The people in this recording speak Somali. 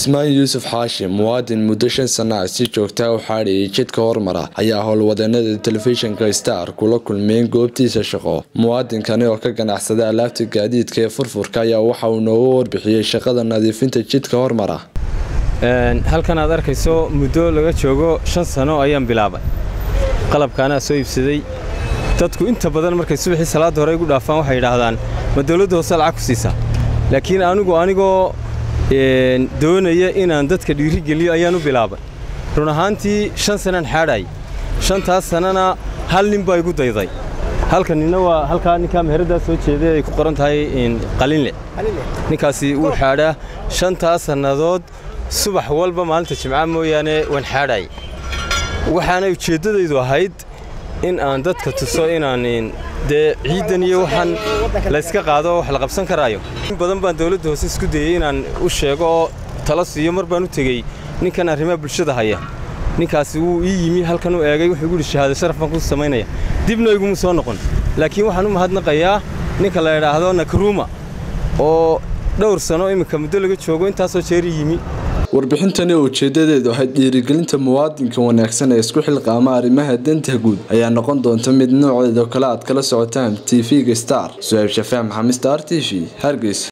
cismaan yuusuf xaashim muwaadin muddo shan sana ah si joogtaa u xaadhiyay jidka hormara ayaa howlwadeennada telefishinka star kula kulmeen goobtiisa shaqo muwaadinkani oo ka ganacsada alaabta gaadiidka ee furfurka ayaa waxa uu nooga warbixiyey shaqada nadiifinta jidka hormara halkan aad arkayso muddo laga joogo shan sano ayaan bilaabay qalabkaanaa soo iibsaday dadku inta badan markay subaxii salaadda hore igu dhaafaan waxay yidhaahdaan ma dowladda hoose lacag ku siisaa laakiin anigu anigoo doonaya inaan dadka dhiirigeliyo ayaan u bilaabay run ahaantii shan sanaan xaadhaayay shantaas sanana hal nin baa igu dayday halka nina waa halkaa ninkaa meheraddaa soo jeeday ay ku qoran tahay qalinle ninkaasi wuu xaadhaa shantaas sannadood subax walba maalinta jimca mooyaane waan xaadhaayay waxaana ujeeddadaydu ahayd in aan dadka tuso inaan dee ciidan iyo waxaan layska qaado wax la qabsan karaayo in badan baan dowladda hoose isku dayey inaan u sheego oo tala siiyo mar baan u tegey ninkan arrimaha bulshada haya ninkaasi wuu ii yimi halkan u eegay wuxuu igu yidhi shahaado sharaf baan ku samaynaya dibna iguma soo noqon laakiin waxaan u mahadnaqayaa ninka la idhaahdo nakruuma oo dhowr sano iminka muddo laga joogo intaasoo jeeri yimi warbixintani oo ujeedadeedu ahayd dhiirigelinta muwaadinka wanaagsan ee isku xilqaama arrimaha danta guud ayaa noqon doonta mid nooceedoo kale aad kala socotaan tv-ga star su-aab shafaax maxamed star t v hargeysa